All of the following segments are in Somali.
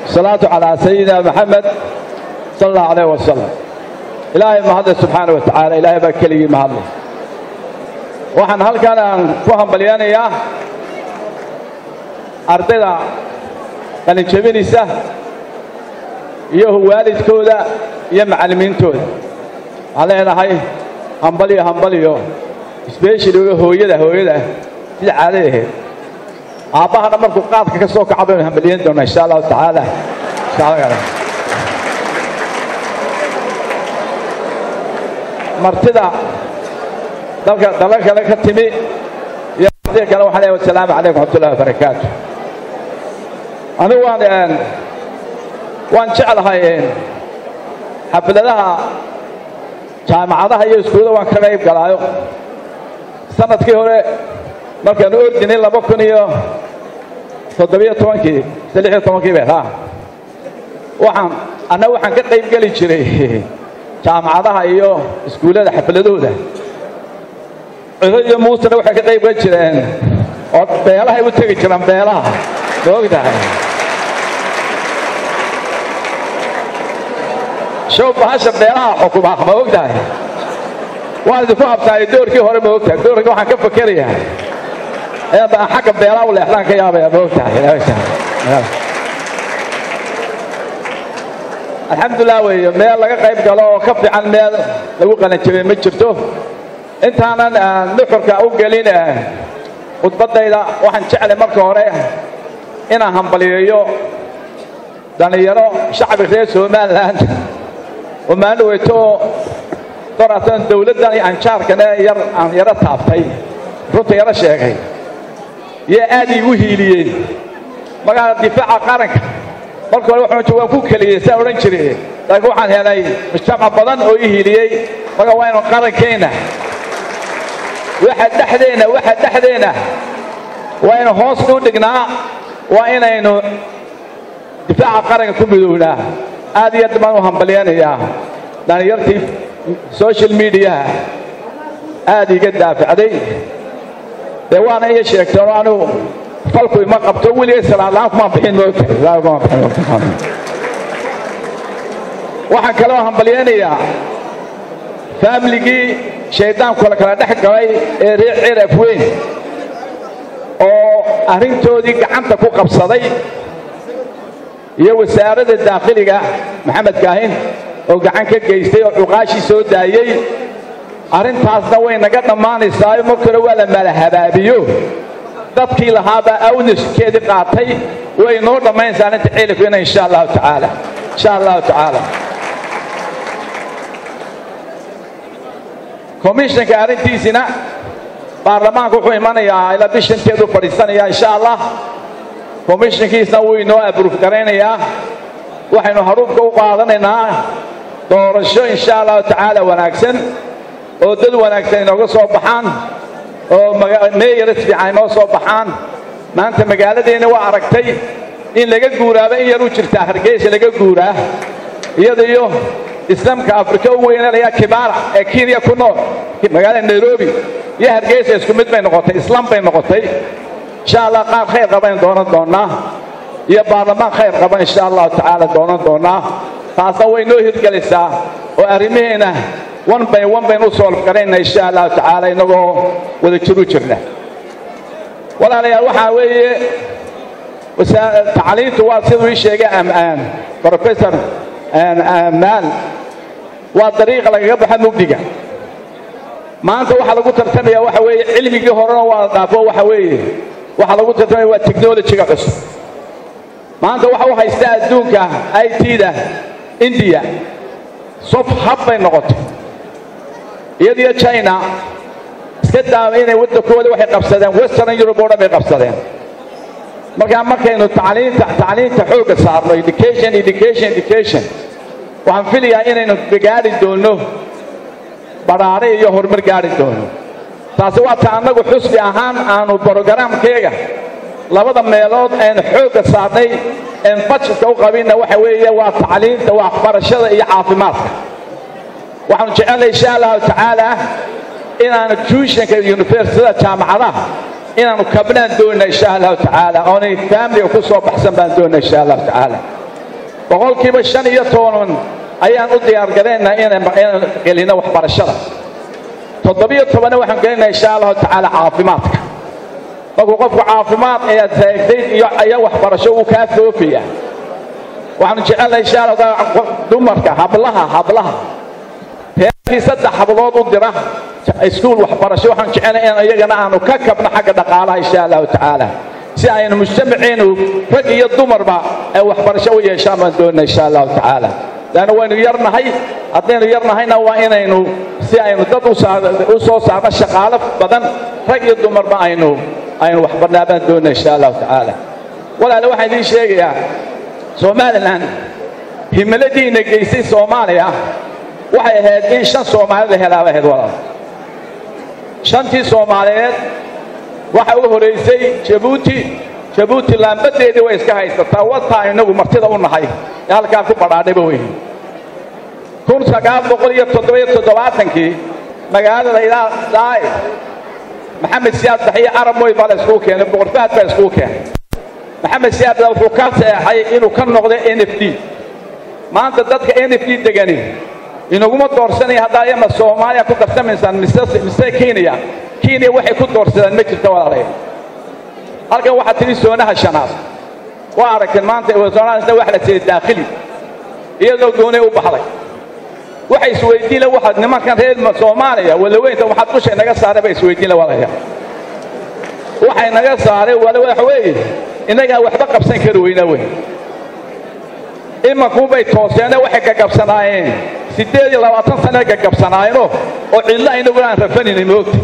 salaatu calaa sayidina maxamed sala allahu alayh wasalam ilaahay mahadle subxaana wa tacaala ilaahay baa keligii mahadle waxaan halkan aan ku hambalyanayaa ardayda qalinjabinaysa iyo waalidkooda iyo macallimiintooda waxaan leenahay hambaliyo hambaliyo sbeshaliga hooyada hooyada sida caaday ahayd aabbahana markuu qaadka ka soo kaca baynu hambaliyan doonaa insha allahu tacaala martida dalka dalal kale ka timi iyo martida kale waxaan leeyahay wasalaamu calaykum waxmatullahi wabarakaatu anigu waan waan jeclahay xafladaha jaamacadaha iyo iskuullada waan ka qayb galaayo sanadkii hore markaanu ordinay laba kun iyo toddobiyo tobankii mise lix iyo tobankii bay haa waxaan anna waxaan ka qayb geli jiray jaamacadaha iyo iskuullada xafladooda cido iyo muusena waxay ka qayb geli jireen oo beelahay u tegi jireen beelaha ma og tahay show bahasha beelaha xukuma ma og tahay waan idinku habtaay doorkii hore ma og tahay doorkii waxaan ka fakerayaa eeba aan xagga beelaha u leexdaan ka yaabaya ma og tahay alxamdulilah weeye meel laga qayb galo oo ka fiican meel lagu qalanjabay ma jirto intaanan nuxurka u gelin khudbaddayda waxaan jeclay marka hore inaan hambaliyeeyo dhallinyaro shacbi reer somalilan oo maalin weyto doratan dawladdan iyo anjaarkane yar aan yaro taabtay runta yaro sheegay yee aad iigu hiiliyeen magaala difaaca qaranka marka hore waxaan waan ku keliyey saa odhan jiray laakiin waxaan helay mujtamac badan oo ii hiiliyey marka waa inu qarankeenna waxa dhexdeenna waxa dhexdeenna waa inu hoos u dhignaa waa inaynu difaaca qaranka ku midownaa aad iyo aad baan u hambalyanayaa dhallinyartii social mediaha aad iiga daafacday dee waana iya sheegteen oo anigu falku ima qabto weligay salaadlaan kuma bixin moogtahay waxaan kaloo hambalyaynayaa faamiligii shayddaanku la kala dhex galay ee reer ciraf weyn oo arrintoodii gacanta ku qabsaday iyo wasaaradda daakhiliga maxamed kaahin oo gacan ka geystay oo cuqaashii soo daayey arrintaasna way naga dhammaanaysaayo mar kore waa la malahabaabiyo dadkii lahaabaa awniskeedii qaatay way noo dhammaynaysaa arrinta cilifkeena insha allahu tacaala insha allahu tacaala komishanka arrintiisina baarlamaanku wuxuu imanayaa ilaa bishanteedu fadhiisanayaa insha allah komishankiisna wuu inoo abruuf garaynayaa waxaynu haruubka u qaadanaynaa doorasho insha allahu tacaala wanaagsan oo dad wanaagsan inooga soo baxaan oo meeyaras fiican inoo soo baxaan maanta magaaladeenna waa aragtay in laga guuraaba in yar u jirtaa hargeysa laga guuraa iyada iyo islaamka afrika u weynanayaa kibaara ee kenya ku nool magaalada nairobi iyo hargeysa isku mid bay noqotay islaam bay noqotay insha allah qaar khayr qabaynu doonan doonnaa iyo baarlamaan khayr qaba insha allahu tacaala doonan doonnaa taasna way noo hirgelaysaa oo arrimaheena one by one baynu u soolf garayna insha allahu tacaala innagoo wada jiru jirna walaalayaal waxaa weeye tacliintu waa siduu ii sheegay professor maal waa dariiqa lagaga baxa mugdiga maanta waxaa lagu tartamaya waxa weeye cilmigii horena waa dhaafo waxa weeye waxaa lagu tartamaya waa technologyga cusub maanta waxa u haysta adduunka i t-da indiya sof hab bay noqotay iyadiyo china iska daama inay waddankooda waxay qabsadeen western europe oo dhan bay qabsadeen markaa markaynu tacliinta tacliinta xoogga saarno education education education waxaan filayaa inaynu gaari doonno badhaare iyo horumar gaari doono taasi waa ta annagu xusbi ahaan aanu brogaraamkeega labada meelood aynu xoogga saarnay een bajetka u qabinna waxa weeye waa tacliinta waxbarashada iyo caafimaadka waxaanu jecelnay insha allahu tacaala inaanu tuushanka universitada jaamacadaha inaanu kabnaan doonna insha allahu tacaala oonay faamiliga ku soo baxsan baan doonna insha allahu tacaala boqolkiiba shan iyo toban ayaan u diyaargaraynaa inaan gelino waxbarashada toddobiyo tobanna waxaan gelinaa insha allahu tacaala caafimaadka markuu qofku caafimaad ayaad taagtayd iyo ayaa waxbarasho uu kaa foofaya waxaanu jecelnahay insha allah taala dumarka hablaha hablaha reerkii saddex hablood u dira iskuul waxbarasho waxaan jecelnahay in iyagana aanu ka kabno xagga dhaqaalaha insha allahu tacaala si aynu mujtamaceenu rag iyo dumarba ay waxbarasho u yeeshaan baan doonaa insha allahu tacaala laanna waynu yarnahay haddaynu yarnahayna waa inaynu si aynu dad u soo saarno shaqaalo badan rag iyo dumarba aynu aynu waxbarnaa baan doonaa insha allahu tacaala walaale waxaan idiin sheegayaa somalilan himiladiina geysay soomaaliya waxay ahayd in shan soomaali la helaaba ahayd walaal shantii soomaaliyeed waxa u horaysay jabuuti jabuuti laambadeedii way iska haysataa wataa inagu martida u nahay ee halkaa ku badhaadhayba weyn kun sagaal boqol iyo toddobiyo toddobaatankii magaalada ilaa daai maxamed siyaad baxiyo arab moy baa la iskugu keenay boqorfahad baa iskugu keenay maxamed siyaad baa wuxuu ka seexay inuu ka noqdo n f d maanta dadka n f d degani inaguma doorsanaya haddaa yama soomaaliya ku darsamaysaan mise mise kenya kenya waxay ku doorsadaan ma jirta walaalaya halkan waxaa tidhi soonaha shanaad waa aragteen maanta soonahasna wax la siiyey daakhili iyadoo goonay u baxday waxay isweydiinle waxaad nimankan reer soomaaliya walaweynta waxaad dushay naga saaray bay isweydiinle walaya waxay naga saaray wala waxa weeye innagaa waxba qabsan kari weyna wey imankuubay tooseene waxay gagabsanaayeen siddeed iyo labaatan sane gagabsanaayeenoo oo cidlo aynaguna aan rafanayna moogta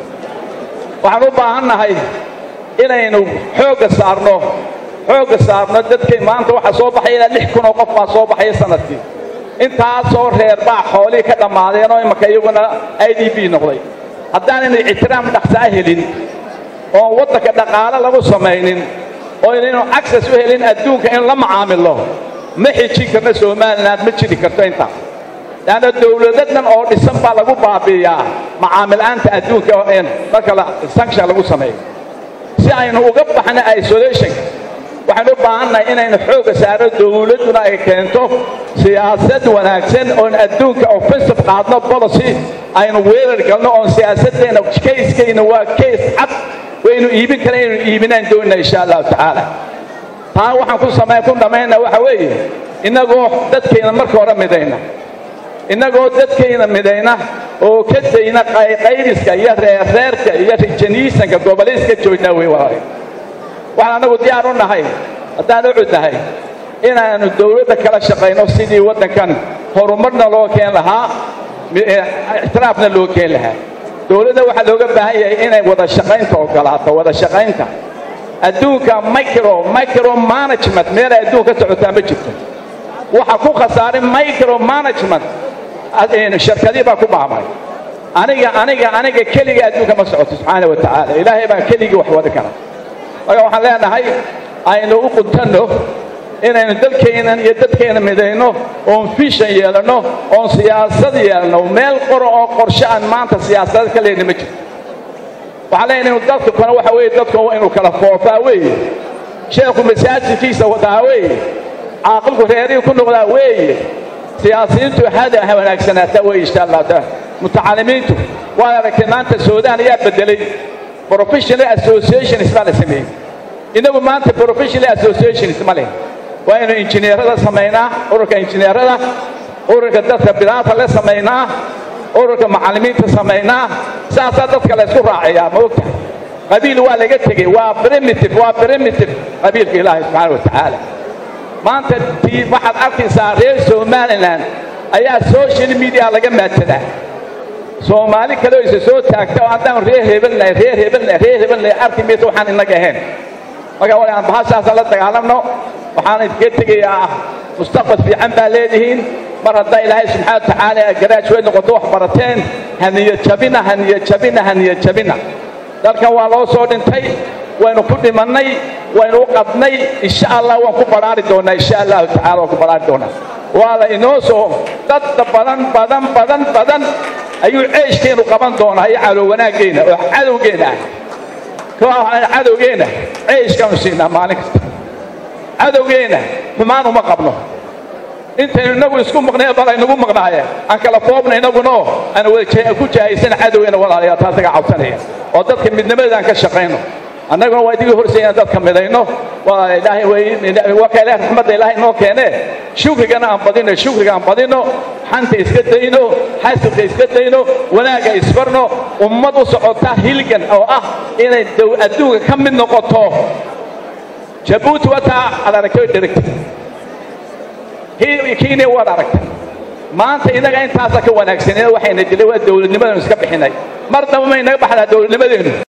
waxaan u baahan nahay inaynu xoogga saarno xoogga saarno dadkay maanta waxaa soo baxaya ilaa lix kun oo qof baa soo baxaya sanadkii intaasoo reer baa xoolihii ka dhammaadeen oo imanka iyaguna i d b noqday haddaanaynu ictiraam dhaqsaa helin oon waddanka dhaqaale lagu samaynin oo inaynu access u helin adduunka in la macaamilo ma xijin karno somaliland ma jiri karto intaa leanna dawladadan oo dhisan baa lagu baabi'iyaa macaamil-aanta adduunka marka sanction lagu sameeyo si aynu uga baxno isolation waxaynu u baahannahay inaynu xoogga saaro dawladduna ay keento siyaasad wanaagsan oon adduunka offensive qaadno policy aynu weerar galno oon siyaasaddeena kayskayna waa kays cad waynu iibin kara inaynu iibinaan doonina insha allahu tacaala taa waxaan ku samayn ku dhammayna waxa weeye innagoo dadkayna marka hore midayna innagoo dadkayna midayna oo ka dayna qayqaydiska iyo reerreerka iyo rijaniisanka gobolayska joognaa wey walaal waxaan annagu diyaar u nahay haddaan u cudnahay inaannu dawladda kala shaqayno sidii waddankan horumarna loo keen lahaa ictiraafna loo keen lahaa dawladda waxaa looga baahan yahay inay wada shaqaynta ogolaato wada shaqaynta adduunka micro micro management meelay adduun ka socotaa ma jirto waxa ku khasaaray micro management shirkadii baa ku baabay aniga aniga aniga keliga adduunka ma socoto subxaana wa tacaala ilaahay baa keligii wax wadi kara marka waxaan leenahay aynu u quntanno inaynu dalkaynan iyo dadkayna midayno oon fishan yeelanno oon siyaasad yeelanno meel qoro oo qorshe aan maanta siyaasad ka leyna ma jirto waxaan leenahay inu dadka kale waxa weeye dadka inuu kala foofaa weeye sheekhu masaajidkiisa wadaa weeye caaqilku reerihii ku noqdaa weeye siyaasiyiintu hada ha wanaagsanaataa weeye insha allah taala mutacalimiintu waad aragtay maanta suudaan ayaa bedelay professional associations baa la sameeyey innagu maanta professional associations ma leh waa inu injineerada samaynaa ururka injineerada ururka dadka bilaata le samaynaa ururka macallimiinta samaynaa saasaa dadka la ysku raacayaa ma ogta qabiil waa laga tegey waa primitive waa primitive qabiilka ilaahay subxaana wa tacaala maanta tii waxaad arkaysaa reer somalilan ayaa social media laga maadsadaa soomaali kale oo isa soo taagta oo haddaan reer hebelnahay reer hebelnahay reer hebelnahay arki maysa waxaan inaga ahayn marka waa aan bahashaasa la dagaalamno waxaan idinka tegayaa mustaqbal fiican baa leedihiin mar haddaa ilaahay subxaana wa tacaala garaaج way noqoto wax barateen haniya jabina haniya jabina haniya jabina dalkan waa loo soo dhintay waynu ku dhimannay waynu u qabnay insha allah waan ku badhaari doonaa insha allahu tacala waan ku badhaari doonaa waa la inoo soo dadda badan badan badan badan ayuu ceeshkeenu qaban doonaa iyo calow wanaaggeena oo cadowgeena ah cadowgeena ceeshkaanu siinaa maalin kasta cadowgeena xumaan uma qabno intaynu inagu isku maqnay bal aynagu maqnaaye aan kala foobna inaguno aan wada ku jahaysana cadowgeena walaalayaa taasaga cabsanaya oo dadka midnimadaan ka shaqayno annaguna waa idigii horsaya in dadka midayno waa ilaahay waa ka ilaah raxmadda ilaahay noo keene shukrigana aan badino shukriga aan badino xanta iska dayno xasidka iska dayno wanaagga isbarno ummad u socota hilgan oo ah inay adduunka ka mid noqoto jabuuti wataa aad aragtay dheragtay kenya waad aragtay maanta inaga intaasa ka wanaagsanee waxayna dilay waa dowladnimadanu iska bixinay mar damba may naga baxdaa dowladnimadeennu